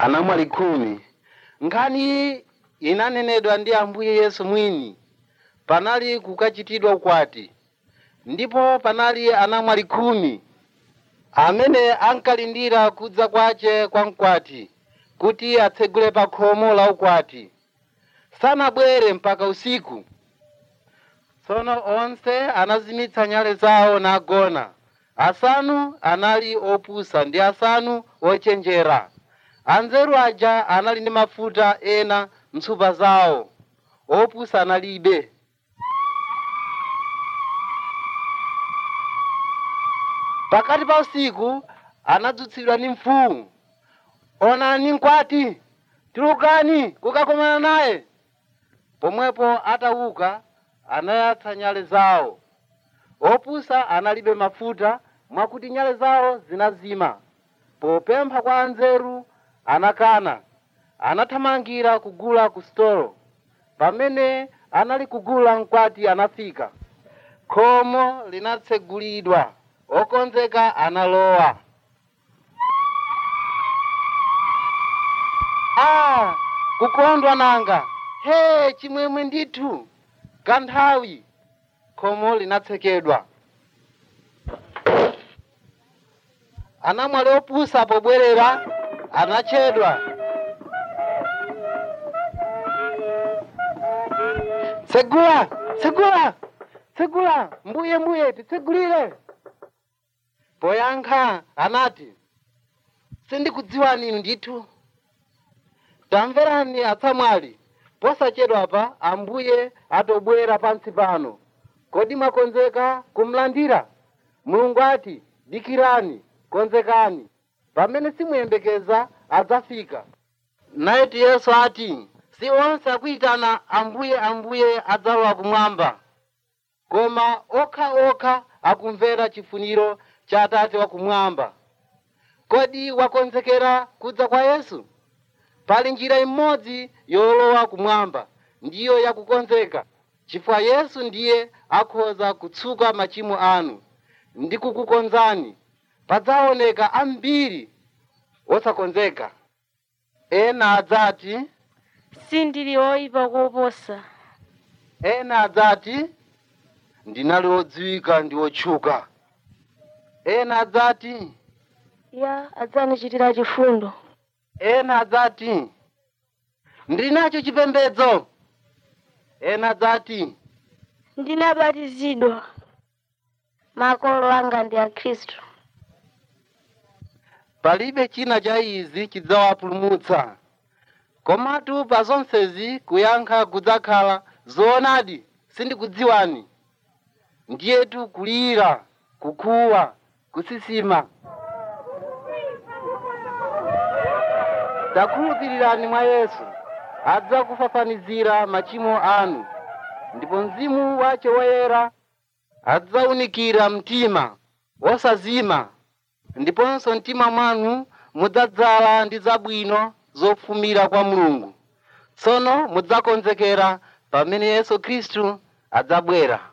anamwali khumi nkhani iyi inanenedwa ndi ambuye yesu mwini panali kukachitidwa ukwati ndipo panali anamwali khumi amene ankalindira kudza kwace kwa mkwati kuti atsegule pa khomo la ukwati sanabwere mpaka usiku tsono onse anazimitsa nyale zawo nagona asanu anali opusa ndi asanu ochenjera anzeru aja anali ndi mafuta ena mtsupa zawo opusa analibe pakati pa usiku anadzutsidwa ndi mfumu onani mkwati tulukani kukakomana naye pomwepo atauka anayatsa nyale zawo opusa analibe mafuta mwakuti nyale zawo zinazima popempha kwa anzeru anakana anathamangira kugula ku stolo pamene anali kugula mkwati anafika khomo linatsegulidwa okonzeka analowa ah kukondwa nanga he chimwemwe ndithu kanthawi khomo linatsekedwa anamwali opusa pobwerera anachedwa tsegula tsegula tsegula mbuye mbuye titsegulire poyankha anati sindikudziwani inu ndithu tamverani atsamwali posachedwapa ambuye atobwera pansi pano kodi mwakonzeka kumlandira mulungu ati dikirani konzekani pamene simuyembekeza adzafika nayetu yesu ati si onse akuyitana ambuye ambuye adzalowa kumwamba koma okha okha akumvera chifuniro cha atate wakumwamba kodi wakonzekera kudza kwa yesu pali njira imodzi yolowa kumwamba ndiyo yakukonzeka chifukwa yesu ndiye akhoza kutsuka machimo anu ndi kukukonzani padzaoneka ambiri osakonzeka ena adzati sindili oyipa koposa ena adzati ndinali odziwika ndi otchuka ena adzati ya adzandichitira chifundo ena adzati ndili nacho chipembedzo ena adzati ndinabatizidwa makolo anga ndi a khristu palibe china cha izi chidzawapulumutsa komatu pa zonsezi kuyankha kudzakhala zoonadi sindikudziwani ndiyetu kulira kukhuwa kusisima takhulupirirani mwa yesu adzakufafanizira machimo anu ndipo mzimu wace woyera adzaunikira mtima wosazima ndiponso mtima mwanu mudzadzala ndi zabwino zofumira kwa mulungu tsono mudzakonzekera pamene yesu khristu adzabwera